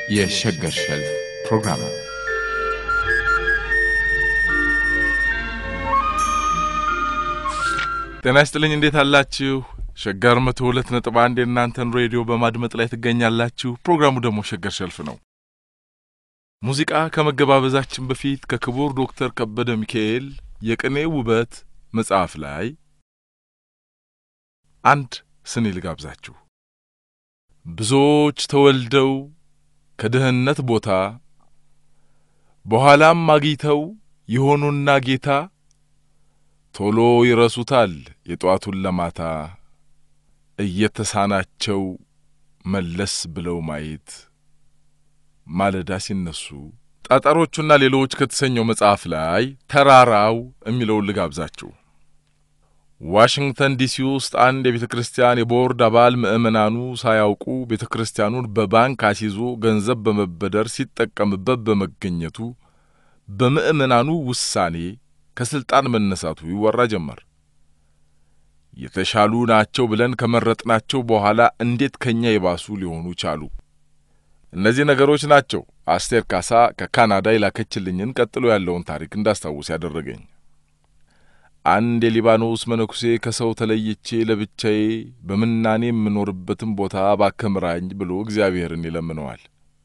የሸገር ሸልፍ ፕሮግራም ነው። ጤና ይስጥልኝ። እንዴት አላችሁ? ሸገር መቶ ሁለት ነጥብ አንድ የእናንተን ሬዲዮ በማድመጥ ላይ ትገኛላችሁ። ፕሮግራሙ ደግሞ ሸገር ሸልፍ ነው። ሙዚቃ ከመገባበዛችን በፊት ከክቡር ዶክተር ከበደ ሚካኤል የቅኔ ውበት መጽሐፍ ላይ አንድ ስኒ ልጋብዛችሁ። ብዙዎች ተወልደው ከድህነት ቦታ በኋላም አግኝተው የሆኑና ጌታ ቶሎ ይረሱታል የጧቱን ለማታ እየተሳናቸው መለስ ብለው ማየት ማለዳ ሲነሱ ጠጠሮቹና ሌሎች ከተሰኘው መጽሐፍ ላይ ተራራው የሚለውን ልጋብዛችሁ። ዋሽንግተን ዲሲ ውስጥ አንድ የቤተ ክርስቲያን የቦርድ አባል ምዕመናኑ ሳያውቁ ቤተ ክርስቲያኑን በባንክ አስይዞ ገንዘብ በመበደር ሲጠቀምበት በመገኘቱ በምዕመናኑ ውሳኔ ከስልጣን መነሳቱ ይወራ ጀመር። የተሻሉ ናቸው ብለን ከመረጥናቸው በኋላ እንዴት ከኛ የባሱ ሊሆኑ ቻሉ? እነዚህ ነገሮች ናቸው አስቴር ካሳ ከካናዳ የላከችልኝን ቀጥሎ ያለውን ታሪክ እንዳስታውስ ያደረገኝ። አንድ የሊባኖስ መነኩሴ ከሰው ተለይቼ ለብቻዬ በምናኔ የምኖርበትን ቦታ እባክህ ምራኝ ብሎ እግዚአብሔርን ይለምነዋል።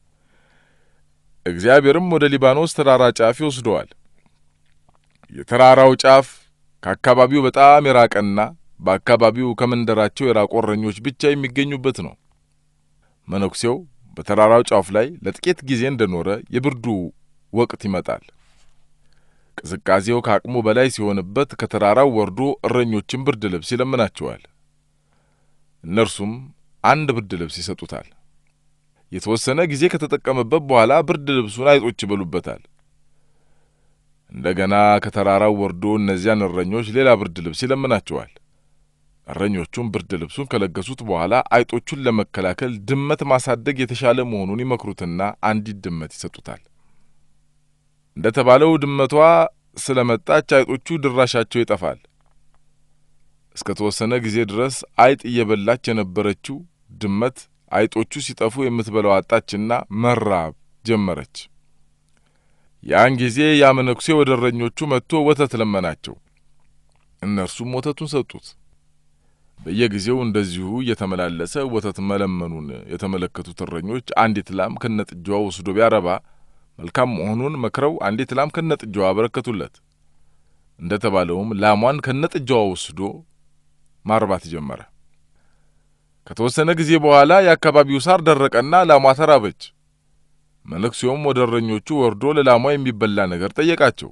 እግዚአብሔርም ወደ ሊባኖስ ተራራ ጫፍ ይወስደዋል። የተራራው ጫፍ ከአካባቢው በጣም የራቀና በአካባቢው ከመንደራቸው የራቁ እረኞች ብቻ የሚገኙበት ነው። መነኩሴው በተራራው ጫፍ ላይ ለጥቂት ጊዜ እንደኖረ የብርዱ ወቅት ይመጣል። ቅዝቃዜው ከአቅሙ በላይ ሲሆንበት ከተራራው ወርዶ እረኞችን ብርድ ልብስ ይለምናቸዋል። እነርሱም አንድ ብርድ ልብስ ይሰጡታል። የተወሰነ ጊዜ ከተጠቀመበት በኋላ ብርድ ልብሱን አይጦች ይበሉበታል። እንደገና ከተራራው ወርዶ እነዚያን እረኞች ሌላ ብርድ ልብስ ይለምናቸዋል። እረኞቹም ብርድ ልብሱን ከለገሱት በኋላ አይጦቹን ለመከላከል ድመት ማሳደግ የተሻለ መሆኑን ይመክሩትና አንዲት ድመት ይሰጡታል። እንደ ተባለው ድመቷ ስለ መጣች አይጦቹ ድራሻቸው ይጠፋል። እስከ ተወሰነ ጊዜ ድረስ አይጥ እየበላች የነበረችው ድመት አይጦቹ ሲጠፉ የምትበላው አጣችና መራብ ጀመረች። ያን ጊዜ ያ መነኩሴ ወደ እረኞቹ መጥቶ ወተት ለመናቸው። እነርሱም ወተቱን ሰጡት። በየጊዜው እንደዚሁ እየተመላለሰ ወተት መለመኑን የተመለከቱት እረኞች አንዲት ላም ከነጥጃዋ ወስዶ ቢያረባ መልካም መሆኑን መክረው አንዲት ላም ከነጥጃዋ አበረከቱለት። እንደ ተባለውም ላሟን ከነጥጃዋ ወስዶ ማርባት ጀመረ። ከተወሰነ ጊዜ በኋላ የአካባቢው ሳር ደረቀና ላሟ ተራበች። መነኩሴውም ወደ እረኞቹ ወርዶ ለላሟ የሚበላ ነገር ጠየቃቸው።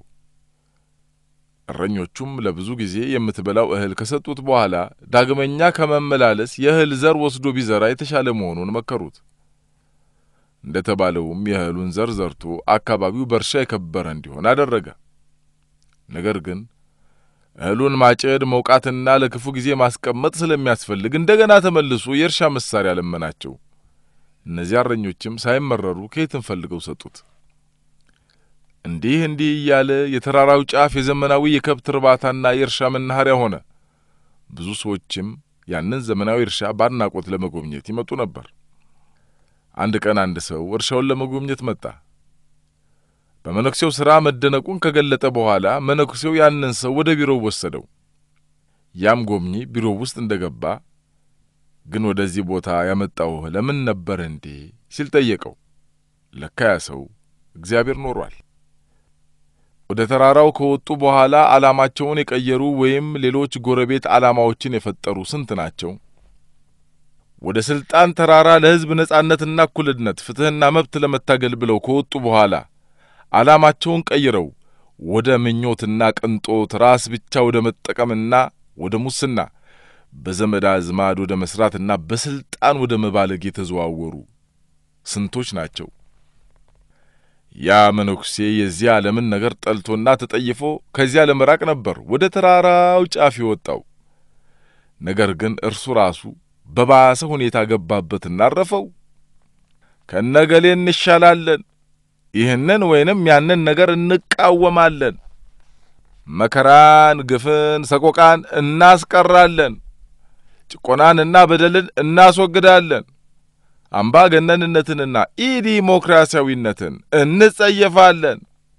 እረኞቹም ለብዙ ጊዜ የምትበላው እህል ከሰጡት በኋላ ዳግመኛ ከመመላለስ የእህል ዘር ወስዶ ቢዘራ የተሻለ መሆኑን መከሩት። እንደ ተባለውም የእህሉን ዘር ዘርቶ አካባቢው በእርሻ የከበረ እንዲሆን አደረገ። ነገር ግን እህሉን ማጨድ መውቃትና ለክፉ ጊዜ ማስቀመጥ ስለሚያስፈልግ እንደገና ተመልሶ የእርሻ መሳሪያ ለመናቸው። እነዚያ እረኞችም ሳይመረሩ ከየትም ፈልገው ሰጡት። እንዲህ እንዲህ እያለ የተራራው ጫፍ የዘመናዊ የከብት እርባታና የእርሻ መናኸሪያ ሆነ። ብዙ ሰዎችም ያንን ዘመናዊ እርሻ በአድናቆት ለመጎብኘት ይመጡ ነበር። አንድ ቀን አንድ ሰው እርሻውን ለመጎብኘት መጣ። በመነኩሴው ሥራ መደነቁን ከገለጠ በኋላ መነኩሴው ያንን ሰው ወደ ቢሮው ወሰደው። ያም ጎብኚ ቢሮው ውስጥ እንደ ገባ ግን ወደዚህ ቦታ ያመጣው ለምን ነበር እንዴ ሲል ጠየቀው። ለካ ያ ሰው እግዚአብሔር ኖሯል። ወደ ተራራው ከወጡ በኋላ ዓላማቸውን የቀየሩ ወይም ሌሎች ጎረቤት ዓላማዎችን የፈጠሩ ስንት ናቸው? ወደ ሥልጣን ተራራ ለሕዝብ ነጻነትና እኩልነት፣ ፍትሕና መብት ለመታገል ብለው ከወጡ በኋላ ዓላማቸውን ቀይረው ወደ ምኞትና ቅንጦት፣ ራስ ብቻ ወደ መጠቀምና ወደ ሙስና በዘመድ አዝማድ ወደ መስራትና በስልጣን ወደ መባለግ የተዘዋወሩ ስንቶች ናቸው? ያ መነኩሴ የዚህ ዓለምን ነገር ጠልቶና ተጠይፎ ከዚያ ለመራቅ ነበር ወደ ተራራው ጫፍ የወጣው። ነገር ግን እርሱ ራሱ በባሰ ሁኔታ ገባበትና አረፈው። ከነገሌ እንሻላለን፣ ይህንን ወይንም ያንን ነገር እንቃወማለን፣ መከራን፣ ግፍን፣ ሰቆቃን እናስቀራለን ጭቆናንና በደልን እናስወግዳለን። አምባገነንነትንና ኢዲሞክራሲያዊነትን እንጸየፋለን፣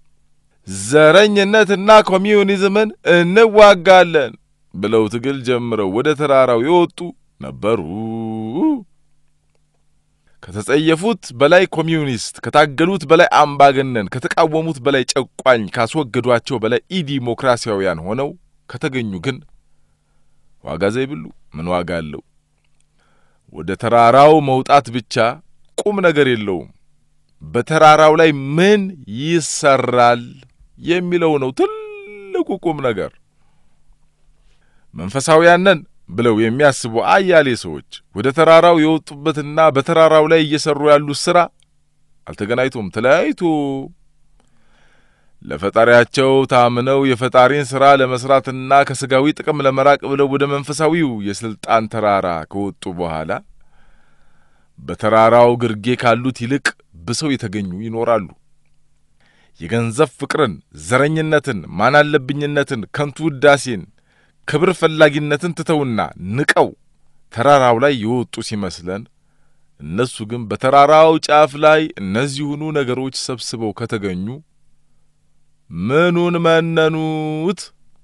ዘረኝነትና ኮሚዩኒዝምን እንዋጋለን ብለው ትግል ጀምረው ወደ ተራራው የወጡ ነበሩ። ከተጸየፉት በላይ ኮሚዩኒስት፣ ከታገሉት በላይ አምባገነን፣ ከተቃወሙት በላይ ጨቋኝ፣ ካስወገዷቸው በላይ ኢዲሞክራሲያውያን ሆነው ከተገኙ ግን ዋጋ ዘይብሉ ምን ዋጋ አለው? ወደ ተራራው መውጣት ብቻ ቁም ነገር የለውም። በተራራው ላይ ምን ይሰራል የሚለው ነው ትልቁ ቁም ነገር። መንፈሳውያን ነን ብለው የሚያስቡ አያሌ ሰዎች ወደ ተራራው የወጡበትና በተራራው ላይ እየሰሩ ያሉት ሥራ አልተገናኝቶም፣ ተለያይቶ ለፈጣሪያቸው ታምነው የፈጣሪን ሥራ ለመሥራትና ከሥጋዊ ጥቅም ለመራቅ ብለው ወደ መንፈሳዊው የሥልጣን ተራራ ከወጡ በኋላ በተራራው ግርጌ ካሉት ይልቅ ብሰው የተገኙ ይኖራሉ። የገንዘብ ፍቅርን፣ ዘረኝነትን፣ ማናለብኝነትን፣ ከንቱ ውዳሴን፣ ክብር ፈላጊነትን ትተውና ንቀው ተራራው ላይ የወጡ ሲመስለን እነሱ ግን በተራራው ጫፍ ላይ እነዚሁኑ ነገሮች ሰብስበው ከተገኙ ምኑን መነኑት?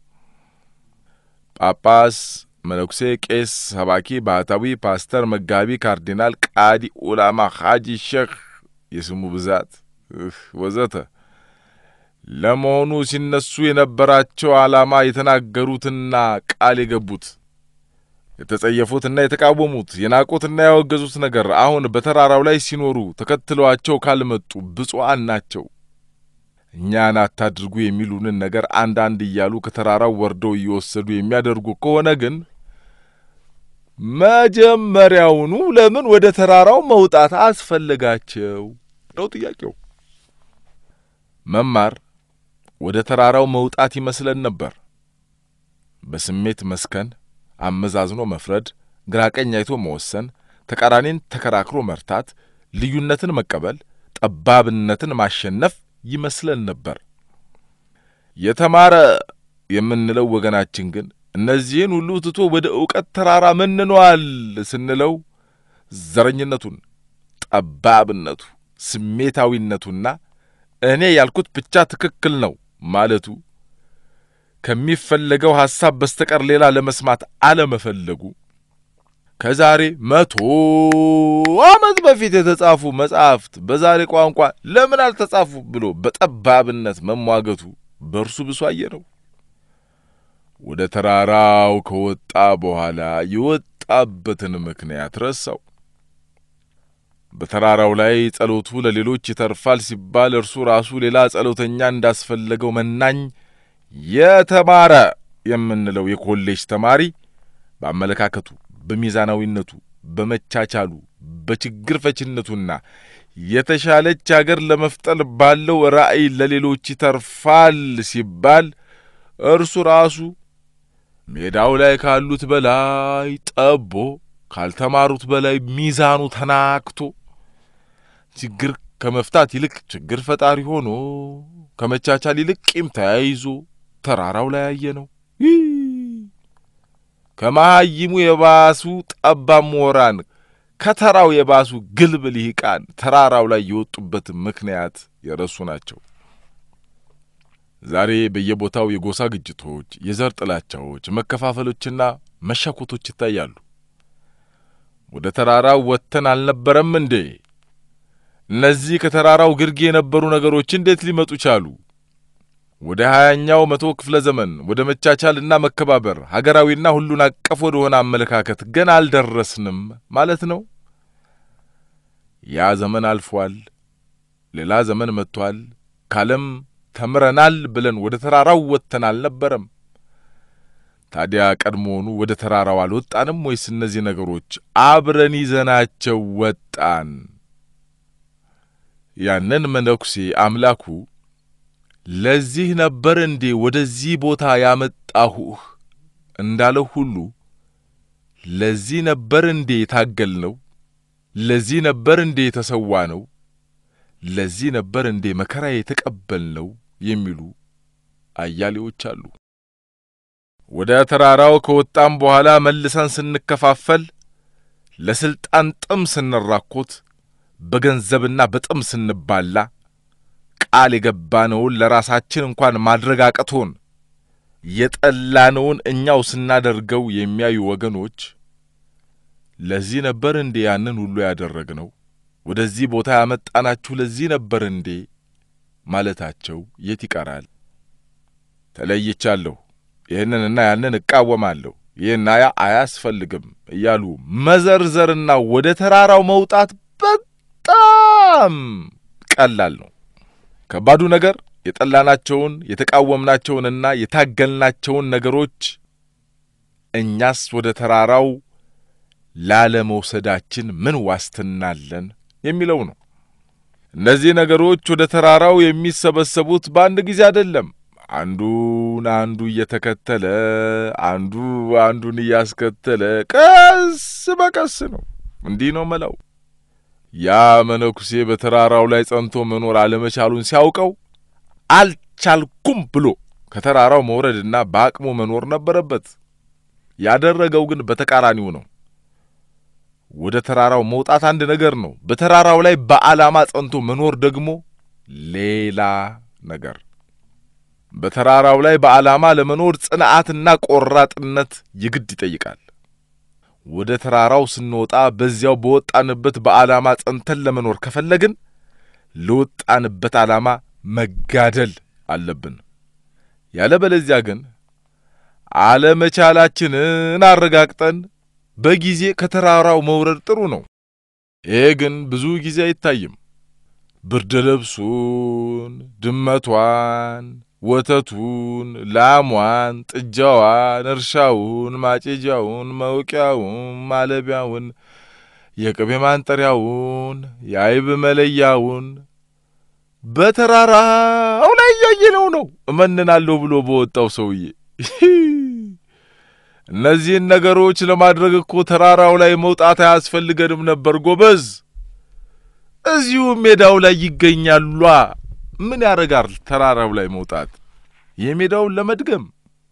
ጳጳስ፣ መነኩሴ፣ ቄስ፣ ሰባኪ፣ ባህታዊ፣ ፓስተር፣ መጋቢ፣ ካርዲናል፣ ቃዲ፣ ኡላማ፣ ሐጂ፣ ሼክ የስሙ ብዛት ወዘተ ለመሆኑ ሲነሱ የነበራቸው ዓላማ የተናገሩትና ቃል የገቡት የተጸየፉትና የተቃወሙት የናቁትና ያወገዙት ነገር አሁን በተራራው ላይ ሲኖሩ ተከትለዋቸው ካልመጡ ብፁዓን ናቸው። እኛን አታድርጉ የሚሉንን ነገር አንዳንድ እያሉ ከተራራው ወርደው እየወሰዱ የሚያደርጉ ከሆነ ግን መጀመሪያውኑ ለምን ወደ ተራራው መውጣት አስፈለጋቸው ነው ጥያቄው። መማር ወደ ተራራው መውጣት ይመስለን ነበር። በስሜት መስከን፣ አመዛዝኖ መፍረድ፣ ግራቀኝ አይቶ መወሰን፣ ተቃራኒን ተከራክሮ መርታት፣ ልዩነትን መቀበል፣ ጠባብነትን ማሸነፍ ይመስለን ነበር። የተማረ የምንለው ወገናችን ግን እነዚህን ሁሉ ትቶ ወደ ዕውቀት ተራራ መንኗል ስንለው ዘረኝነቱን፣ ጠባብነቱ፣ ስሜታዊነቱና እኔ ያልኩት ብቻ ትክክል ነው ማለቱ ከሚፈለገው ሐሳብ በስተቀር ሌላ ለመስማት አለመፈለጉ ከዛሬ መቶ ዓመት በፊት የተጻፉ መጻሕፍት በዛሬ ቋንቋ ለምን አልተጻፉ ብሎ በጠባብነት መሟገቱ በእርሱ ብሶ አየ ነው። ወደ ተራራው ከወጣ በኋላ የወጣበትን ምክንያት ረሳው። በተራራው ላይ ጸሎቱ ለሌሎች ይተርፋል ሲባል እርሱ ራሱ ሌላ ጸሎተኛ እንዳስፈለገው መናኝ የተማረ የምንለው የኮሌጅ ተማሪ በአመለካከቱ፣ በሚዛናዊነቱ፣ በመቻቻሉ፣ በችግር ፈችነቱና የተሻለች አገር ለመፍጠር ባለው ራዕይ ለሌሎች ይተርፋል ሲባል እርሱ ራሱ ሜዳው ላይ ካሉት በላይ ጠቦ ካልተማሩት በላይ ሚዛኑ ተናክቶ ችግር ከመፍታት ይልቅ ችግር ፈጣሪ ሆኖ ከመቻቻል ይልቅ ቂም ተያይዞ ተራራው ላይ ያየ ነው። ከመሃይሙ የባሱ ጠባብ ምሁራን ከተራው የባሱ ግልብ ልሂቃን ተራራው ላይ የወጡበት ምክንያት የረሱ ናቸው። ዛሬ በየቦታው የጎሳ ግጭቶች፣ የዘር ጥላቻዎች፣ መከፋፈሎችና መሻኮቶች ይታያሉ። ወደ ተራራው ወጥተን አልነበረም እንዴ? እነዚህ ከተራራው ግርጌ የነበሩ ነገሮች እንዴት ሊመጡ ቻሉ? ወደ ሀያኛው መቶ ክፍለ ዘመን ወደ መቻቻልና መከባበር ሀገራዊና ሁሉን አቀፍ ወደሆነ አመለካከት ገና አልደረስንም ማለት ነው። ያ ዘመን አልፏል። ሌላ ዘመን መጥቷል። ካለም ተምረናል ብለን ወደ ተራራው ወጥተን አልነበረም። ታዲያ ቀድሞውኑ ወደ ተራራው አልወጣንም ወይስ እነዚህ ነገሮች አብረን ይዘናቸው ወጣን? ያንን መነኩሴ አምላኩ ለዚህ ነበር እንዴ ወደዚህ ቦታ ያመጣሁህ እንዳለው ሁሉ ለዚህ ነበር እንዴ የታገል ነው? ለዚህ ነበር እንዴ የተሰዋ ነው? ለዚህ ነበር እንዴ መከራ የተቀበል ነው የሚሉ አያሌዎች አሉ። ወደ ተራራው ከወጣም በኋላ መልሰን ስንከፋፈል ለስልጣን ጥም ስንራኮት፣ በገንዘብና በጥም ስንባላ፣ ቃል የገባነውን ለራሳችን እንኳን ማድረግ አቅቶን የጠላነውን እኛው ስናደርገው የሚያዩ ወገኖች ለዚህ ነበር እንዴ ያንን ሁሉ ያደረግነው? ወደዚህ ቦታ ያመጣናችሁ ለዚህ ነበር እንዴ ማለታቸው የት ይቀራል? ተለይቻለሁ፣ ይህንንና ያንን እቃወማለሁ፣ ይህና ያ አያስፈልግም እያሉ መዘርዘርና ወደ ተራራው መውጣት በጣም ቀላል ነው። ከባዱ ነገር የጠላናቸውን የተቃወምናቸውንና የታገልናቸውን ነገሮች እኛስ ወደ ተራራው ላለመውሰዳችን ምን ዋስትና አለን የሚለው ነው። እነዚህ ነገሮች ወደ ተራራው የሚሰበሰቡት በአንድ ጊዜ አይደለም። አንዱን አንዱ እየተከተለ አንዱ አንዱን እያስከተለ ቀስ በቀስ ነው። እንዲህ ነው መላው። ያ መነኩሴ በተራራው ላይ ጸንቶ መኖር አለመቻሉን ሲያውቀው አልቻልኩም ብሎ ከተራራው መውረድና በአቅሙ መኖር ነበረበት። ያደረገው ግን በተቃራኒው ነው። ወደ ተራራው መውጣት አንድ ነገር ነው። በተራራው ላይ በዓላማ ጸንቶ መኖር ደግሞ ሌላ ነገር። በተራራው ላይ በዓላማ ለመኖር ጽንዓትና ቆራጥነት የግድ ይጠይቃል። ወደ ተራራው ስንወጣ በዚያው በወጣንበት በዓላማ ጸንተን ለመኖር ከፈለግን ለወጣንበት ዓላማ መጋደል አለብን። ያለበለዚያ ግን አለመቻላችንን አረጋግጠን በጊዜ ከተራራው መውረድ ጥሩ ነው። ይሄ ግን ብዙ ጊዜ አይታይም። ብርድ ልብሱን፣ ድመቷን፣ ወተቱን፣ ላሟን፣ ጥጃዋን፣ እርሻውን፣ ማጨጃውን፣ መውቂያውን፣ ማለቢያውን፣ የቅቤ ማንጠሪያውን፣ የአይብ መለያውን በተራራው ላይ እያየነው ነው እመንናለሁ ብሎ በወጣው ሰውዬ። እነዚህን ነገሮች ለማድረግ እኮ ተራራው ላይ መውጣት አያስፈልገንም ነበር ጎበዝ። እዚሁ ሜዳው ላይ ይገኛሏ። ምን ያደርጋል ተራራው ላይ መውጣት? የሜዳውን ለመድገም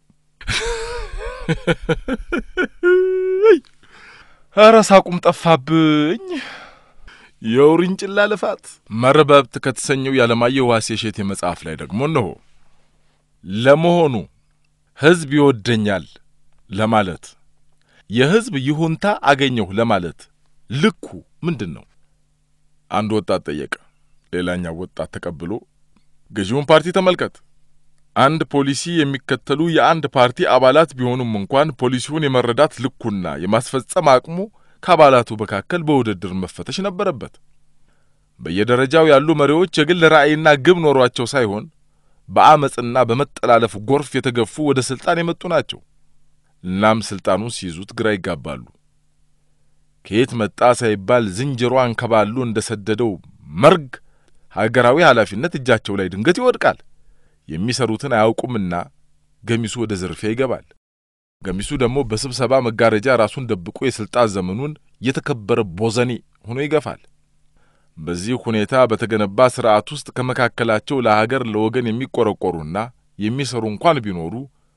ኧረ ሳቁም ጠፋብኝ። የውርንጭላ ልፋት መርበብት ከተሰኘው የዓለማየሁ ዋሴ እሸቴ መጽሐፍ ላይ ደግሞ እነሆ ለመሆኑ ሕዝብ ይወደኛል ለማለት የሕዝብ ይሁንታ አገኘሁ ለማለት ልኩ ምንድን ነው? አንድ ወጣት ጠየቀ። ሌላኛው ወጣት ተቀብሎ ገዢውን ፓርቲ ተመልከት። አንድ ፖሊሲ የሚከተሉ የአንድ ፓርቲ አባላት ቢሆኑም እንኳን ፖሊሲውን የመረዳት ልኩና የማስፈጸም አቅሙ ከአባላቱ መካከል በውድድር መፈተሽ ነበረበት። በየደረጃው ያሉ መሪዎች የግል ራዕይና ግብ ኖሯቸው ሳይሆን በአመፅና በመጠላለፍ ጎርፍ የተገፉ ወደ ስልጣን የመጡ ናቸው። እናም ስልጣኑን ሲይዙት ግራ ይጋባሉ። ከየት መጣ ሳይባል ዝንጀሮ አንከባሉ እንደ ሰደደው መርግ ሀገራዊ ኃላፊነት እጃቸው ላይ ድንገት ይወድቃል። የሚሰሩትን አያውቁምና ገሚሱ ወደ ዝርፊያ ይገባል። ገሚሱ ደግሞ በስብሰባ መጋረጃ ራሱን ደብቆ የሥልጣን ዘመኑን የተከበረ ቦዘኔ ሆኖ ይገፋል። በዚህ ሁኔታ በተገነባ ሥርዓት ውስጥ ከመካከላቸው ለሀገር ለወገን የሚቆረቆሩና የሚሰሩ እንኳን ቢኖሩ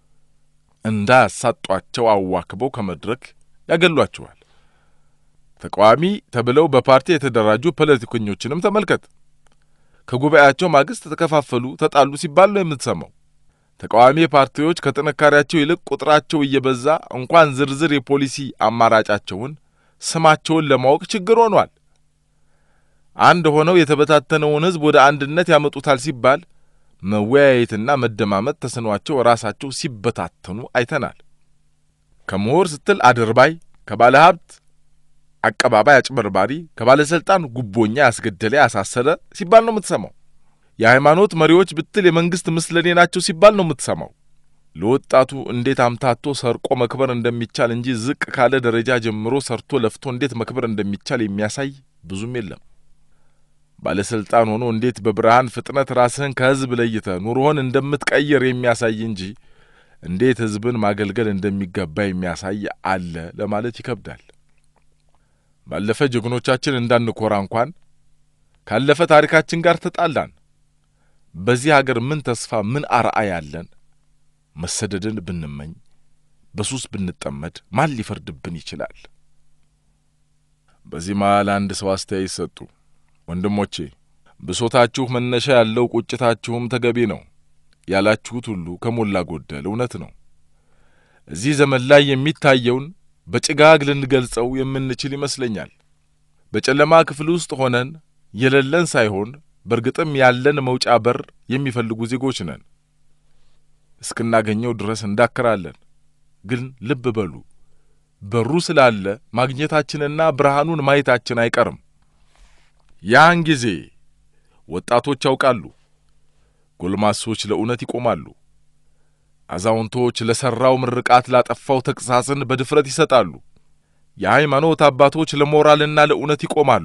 እንዳያሳጧቸው አዋክበው ከመድረክ ያገሏቸዋል። ተቃዋሚ ተብለው በፓርቲ የተደራጁ ፖለቲከኞችንም ተመልከት። ከጉባኤያቸው ማግስት ተከፋፈሉ፣ ተጣሉ ሲባል ነው የምትሰማው። ተቃዋሚ ፓርቲዎች ከጥንካሬያቸው ይልቅ ቁጥራቸው እየበዛ እንኳን ዝርዝር የፖሊሲ አማራጫቸውን ስማቸውን ለማወቅ ችግር ሆኗል። አንድ ሆነው የተበታተነውን ሕዝብ ወደ አንድነት ያመጡታል ሲባል መወያየትና መደማመጥ ተስኗቸው ራሳቸው ሲበታተኑ አይተናል። ከምሁር ስትል አድርባይ፣ ከባለ ሀብት አቀባባይ አጭበርባሪ፣ ከባለሥልጣን ጉቦኛ ያስገደለ ያሳሰረ ሲባል ነው የምትሰማው። የሃይማኖት መሪዎች ብትል የመንግሥት ምስለኔ ናቸው ሲባል ነው የምትሰማው። ለወጣቱ እንዴት አምታቶ ሰርቆ መክበር እንደሚቻል እንጂ ዝቅ ካለ ደረጃ ጀምሮ ሰርቶ ለፍቶ እንዴት መክበር እንደሚቻል የሚያሳይ ብዙም የለም። ባለሥልጣን ሆኖ እንዴት በብርሃን ፍጥነት ራስህን ከሕዝብ ለይተ ኑሮህን እንደምትቀይር የሚያሳይ እንጂ እንዴት ሕዝብን ማገልገል እንደሚገባ የሚያሳይ አለ ለማለት ይከብዳል። ባለፈ ጀግኖቻችን እንዳንኮራ እንኳን ካለፈ ታሪካችን ጋር ተጣላን። በዚህ አገር ምን ተስፋ ምን አርአያ ያለን? መሰደድን ብንመኝ በሱስ ብንጠመድ ማን ሊፈርድብን ይችላል? በዚህ መሃል አንድ ሰው አስተያየት ሰጡ። ወንድሞቼ ብሶታችሁ መነሻ ያለው ቁጭታችሁም ተገቢ ነው ያላችሁት ሁሉ ከሞላ ጎደል እውነት ነው። እዚህ ዘመን ላይ የሚታየውን በጭጋግ ልንገልጸው የምንችል ይመስለኛል። በጨለማ ክፍል ውስጥ ሆነን የሌለን ሳይሆን በእርግጥም ያለን መውጫ በር የሚፈልጉ ዜጎች ነን። እስክናገኘው ድረስ እንዳክራለን። ግን ልብ በሉ፣ በሩ ስላለ ማግኘታችንና ብርሃኑን ማየታችን አይቀርም። ያን ጊዜ ወጣቶች ያውቃሉ፣ ጎልማሶች ለእውነት ይቆማሉ፣ አዛውንቶች ለሠራው ምርቃት ላጠፋው ተግሣጽን በድፍረት ይሰጣሉ። የሃይማኖት አባቶች ለሞራልና ለእውነት ይቆማሉ።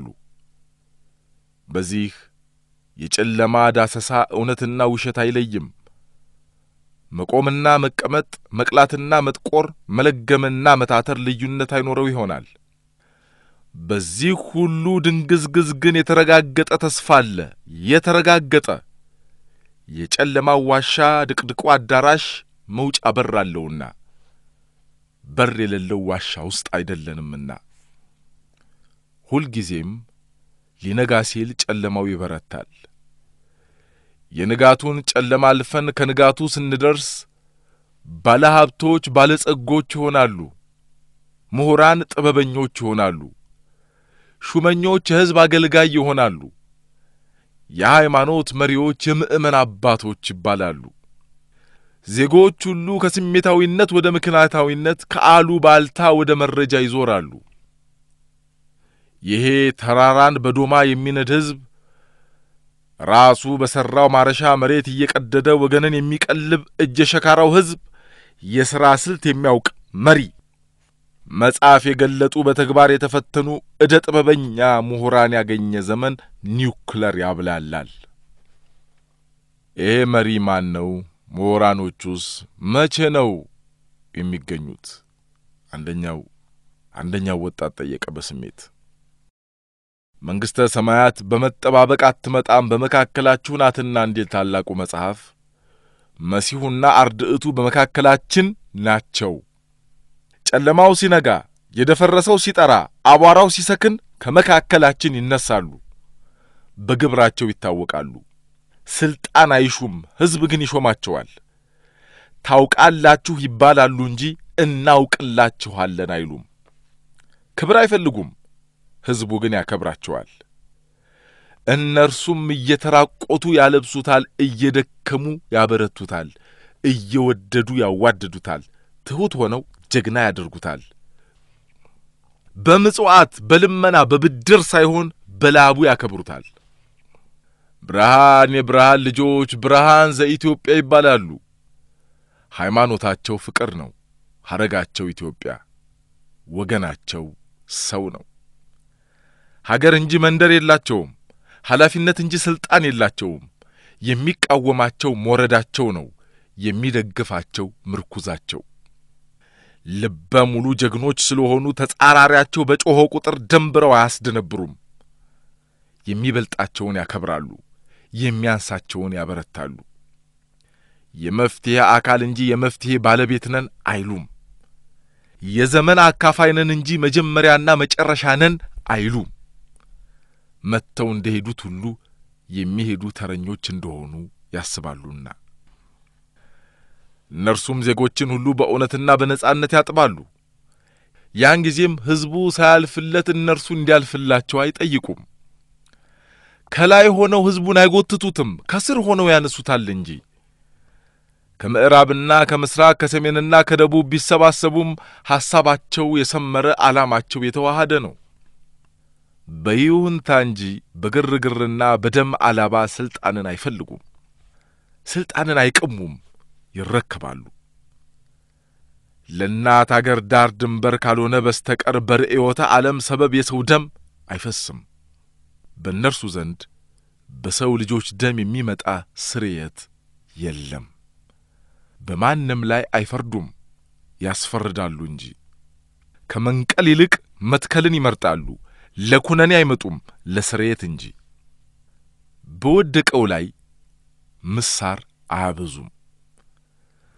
በዚህ የጨለማ ዳሰሳ እውነትና ውሸት አይለይም። መቆምና መቀመጥ፣ መቅላትና መጥቆር፣ መለገምና መታተር ልዩነት አይኖረው ይሆናል። በዚህ ሁሉ ድንግዝግዝ ግን የተረጋገጠ ተስፋ አለ። የተረጋገጠ የጨለማው ዋሻ ድቅድቁ አዳራሽ መውጫ በር አለውና በር የሌለው ዋሻ ውስጥ አይደለንምና ሁልጊዜም ሊነጋ ሲል ጨለማው ይበረታል። የንጋቱን ጨለማ አልፈን ከንጋቱ ስንደርስ ባለ ሀብቶች ባለጸጎች ይሆናሉ። ምሁራን ጥበበኞች ይሆናሉ። ሹመኞች የሕዝብ አገልጋይ ይሆናሉ። የሃይማኖት መሪዎች የምእመን አባቶች ይባላሉ። ዜጎች ሁሉ ከስሜታዊነት ወደ ምክንያታዊነት፣ ከአሉባልታ ወደ መረጃ ይዞራሉ። ይሄ ተራራን በዶማ የሚነድ ሕዝብ ራሱ በሠራው ማረሻ መሬት እየቀደደ ወገንን የሚቀልብ እጀ ሸካራው ሕዝብ የሥራ ስልት የሚያውቅ መሪ መጽሐፍ የገለጡ በተግባር የተፈተኑ ዕደ ጥበበኛ ምሁራን ያገኘ ዘመን ኒውክለር ያብላላል። ይሄ መሪ ማን ነው? ምሁራኖቹስ መቼ ነው የሚገኙት? አንደኛው አንደኛው ወጣት ጠየቀ በስሜት። መንግሥተ ሰማያት በመጠባበቅ አትመጣም፣ በመካከላችሁ ናትና እንዴት ታላቁ መጽሐፍ መሲሁና አርድዕቱ በመካከላችን ናቸው። ጨለማው ሲነጋ፣ የደፈረሰው ሲጠራ፣ አቧራው ሲሰክን ከመካከላችን ይነሳሉ፣ በግብራቸው ይታወቃሉ። ስልጣን አይሹም፣ ሕዝብ ግን ይሾማቸዋል። ታውቃላችሁ ይባላሉ እንጂ እናውቅላችኋለን አይሉም። ክብር አይፈልጉም፣ ሕዝቡ ግን ያከብራቸዋል። እነርሱም እየተራቆቱ ያለብሱታል፣ እየደከሙ ያበረቱታል፣ እየወደዱ ያዋድዱታል፣ ትሑት ሆነው ጀግና ያደርጉታል። በምጽዋት በልመና በብድር ሳይሆን በላቡ ያከብሩታል። ብርሃን የብርሃን ልጆች ብርሃን ዘኢትዮጵያ ይባላሉ። ሃይማኖታቸው ፍቅር ነው። ሐረጋቸው ኢትዮጵያ፣ ወገናቸው ሰው ነው። ሀገር እንጂ መንደር የላቸውም። ኃላፊነት እንጂ ሥልጣን የላቸውም። የሚቃወማቸው ሞረዳቸው ነው፣ የሚደግፋቸው ምርኩዛቸው። ልበ ሙሉ ጀግኖች ስለሆኑ ተጻራሪያቸው በጮኸ ቁጥር ደንብረው አያስደነብሩም። የሚበልጣቸውን ያከብራሉ፣ የሚያንሳቸውን ያበረታሉ። የመፍትሔ አካል እንጂ የመፍትሔ ባለቤት ነን አይሉም። የዘመን አካፋይ ነን እንጂ መጀመሪያና መጨረሻ ነን አይሉም። መጥተው እንደ ሄዱት ሁሉ የሚሄዱ ተረኞች እንደሆኑ ያስባሉና እነርሱም ዜጎችን ሁሉ በእውነትና በነጻነት ያጥባሉ። ያን ጊዜም ሕዝቡ ሳያልፍለት እነርሱ እንዲያልፍላቸው አይጠይቁም። ከላይ ሆነው ሕዝቡን አይጎትቱትም፣ ከስር ሆነው ያነሱታል እንጂ። ከምዕራብና ከምስራቅ ከሰሜንና ከደቡብ ቢሰባሰቡም ሐሳባቸው የሰመረ ዓላማቸው የተዋሃደ ነው። በይሁንታ እንጂ በግርግርና በደም አላባ ሥልጣንን አይፈልጉም። ሥልጣንን አይቅሙም፣ ይረከባሉ። ለእናት አገር ዳር ድንበር ካልሆነ በስተቀር በርዕዮተ ዓለም ሰበብ የሰው ደም አይፈስም። በእነርሱ ዘንድ በሰው ልጆች ደም የሚመጣ ስርየት የለም። በማንም ላይ አይፈርዱም፣ ያስፈርዳሉ እንጂ። ከመንቀል ይልቅ መትከልን ይመርጣሉ። ለኩነኔ አይመጡም፣ ለስርየት እንጂ። በወደቀው ላይ ምሳር አያበዙም።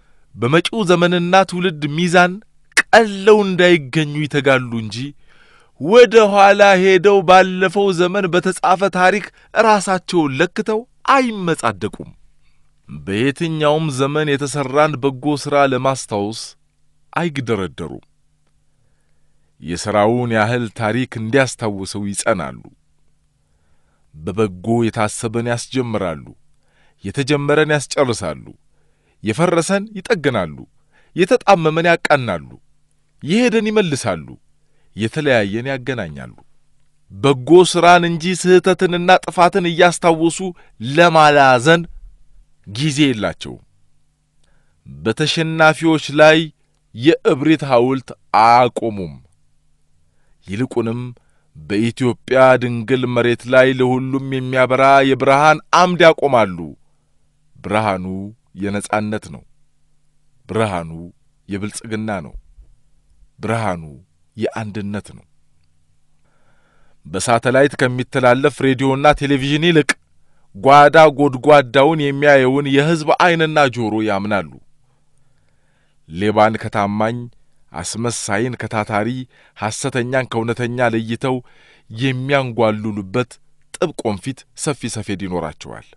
በመጪው ዘመንና ትውልድ ሚዛን ቀለው እንዳይገኙ ይተጋሉ እንጂ ወደ ኋላ ሄደው ባለፈው ዘመን በተጻፈ ታሪክ ራሳቸውን ለክተው አይመጻደቁም። በየትኛውም ዘመን የተሠራን በጎ ሥራ ለማስታወስ አይግደረደሩም። የሥራውን ያህል ታሪክ እንዲያስታውሰው ይጸናሉ። በበጎ የታሰበን ያስጀምራሉ፣ የተጀመረን ያስጨርሳሉ፣ የፈረሰን ይጠግናሉ፣ የተጣመመን ያቃናሉ፣ የሄደን ይመልሳሉ፣ የተለያየን ያገናኛሉ። በጎ ሥራን እንጂ ስህተትንና ጥፋትን እያስታወሱ ለማላዘን ጊዜ የላቸውም። በተሸናፊዎች ላይ የእብሪት ሐውልት አያቆሙም። ይልቁንም በኢትዮጵያ ድንግል መሬት ላይ ለሁሉም የሚያበራ የብርሃን አምድ ያቆማሉ። ብርሃኑ የነጻነት ነው። ብርሃኑ የብልጽግና ነው። ብርሃኑ የአንድነት ነው። በሳተላይት ከሚተላለፍ ሬዲዮና ቴሌቪዥን ይልቅ ጓዳ ጎድጓዳውን የሚያየውን የሕዝብ ዐይንና ጆሮ ያምናሉ። ሌባን ከታማኝ አስመሳይን ከታታሪ ሐሰተኛን ከእውነተኛ ለይተው የሚያንጓልሉበት ጥብቅ ወንፊት ሰፊ ሰፌድ ይኖራቸዋል።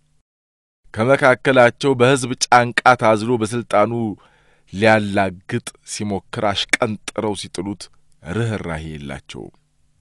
ከመካከላቸው በሕዝብ ጫንቃ ታዝሎ በሥልጣኑ ሊያላግጥ ሲሞክር አሽቀንጥረው ሲጥሉት ርኅራሄ የላቸውም።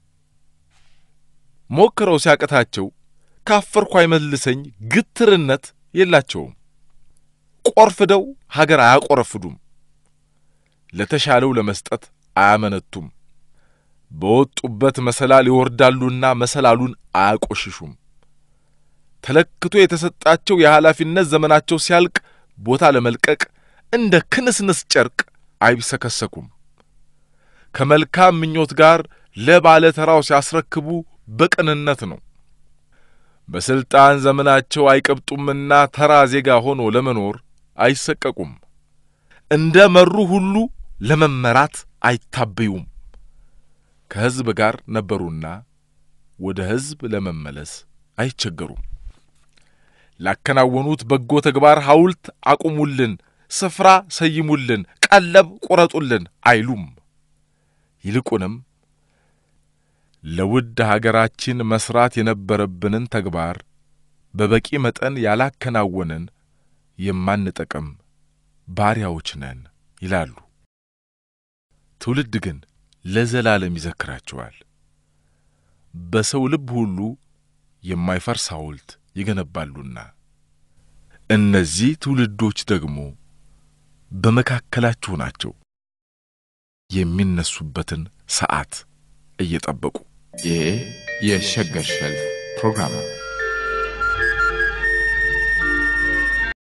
ሞክረው ሲያቅታቸው ካፈርኩ አይመልሰኝ ግትርነት የላቸውም። ቆርፍደው ሀገር አያቆረፍዱም። ለተሻለው ለመስጠት አያመነቱም። በወጡበት መሰላል ይወርዳሉና መሰላሉን አያቆሽሹም። ተለክቶ የተሰጣቸው የኃላፊነት ዘመናቸው ሲያልቅ ቦታ ለመልቀቅ እንደ ክንስንስ ጨርቅ አይብሰከሰኩም። ከመልካም ምኞት ጋር ለባለ ተራው ሲያስረክቡ በቅንነት ነው። በሥልጣን ዘመናቸው አይቀብጡምና ተራ ዜጋ ሆኖ ለመኖር አይሰቀቁም። እንደ መሩ ሁሉ ለመመራት አይታበዩም። ከሕዝብ ጋር ነበሩና ወደ ሕዝብ ለመመለስ አይቸገሩም። ላከናወኑት በጎ ተግባር ሐውልት አቁሙልን፣ ስፍራ ሰይሙልን፣ ቀለብ ቁረጡልን አይሉም። ይልቁንም ለውድ ሀገራችን መስራት የነበረብንን ተግባር በበቂ መጠን ያላከናወንን የማንጠቅም ባሪያዎች ነን ይላሉ። ትውልድ ግን ለዘላለም ይዘክራቸዋል። በሰው ልብ ሁሉ የማይፈርስ ሐውልት ይገነባሉና እነዚህ ትውልዶች ደግሞ በመካከላችሁ ናቸው፣ የሚነሱበትን ሰዓት እየጠበቁ። ይህ የሸገር ሸልፍ ፕሮግራም ነው።